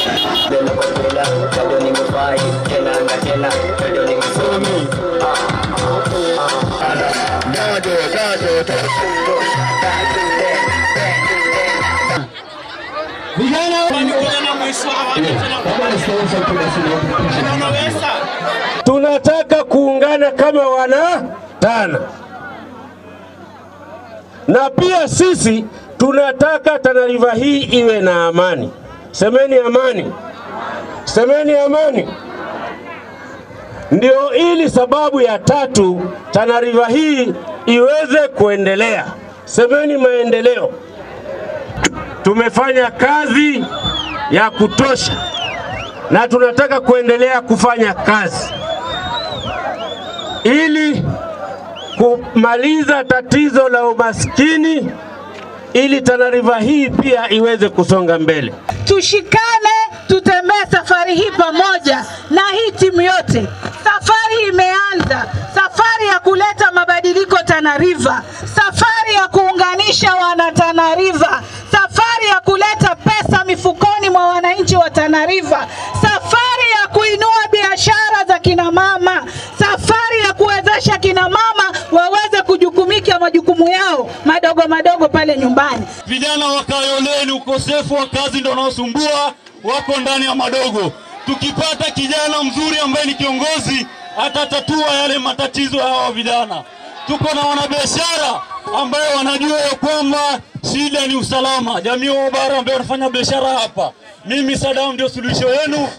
Mbele kwa mbele, bado nimefai tena na tena, bado nimesomi. Gado, gado, tunataka kuungana kama wana Tana, na pia sisi tunataka Tana River hii iwe na amani. Semeni amani, semeni amani. Ndio ili sababu ya tatu Tana River hii iweze kuendelea. Semeni maendeleo. Tumefanya kazi ya kutosha na tunataka kuendelea kufanya kazi ili kumaliza tatizo la umaskini, ili Tana River hii pia iweze kusonga mbele. tushikane, tutembee safari hii pamoja na hii timu yote. Safari imeanza, safari ya kuleta mabadiliko Tana River, safari ya kuunganisha wana Tana River, safari ya kuleta pesa mifukoni mwa wananchi wa Tana River, safari ya kuinua biashara za kina mama, safari ya kuwezesha kina mama waweze kujukumika majukumu yao madogo madogo pale nyumbani. Vijana wa Kayoleni, ukosefu wa kazi ndio unaosumbua, wako ndani ya madogo. Tukipata kijana mzuri ambaye ni kiongozi, atatatua yale matatizo ya hawa vijana. Tuko na wanabiashara ambayo wanajua ya kwamba shida ni usalama. Jamii wa bara ambayo wanafanya biashara hapa, mimi Sadam ndio suluhisho yenu.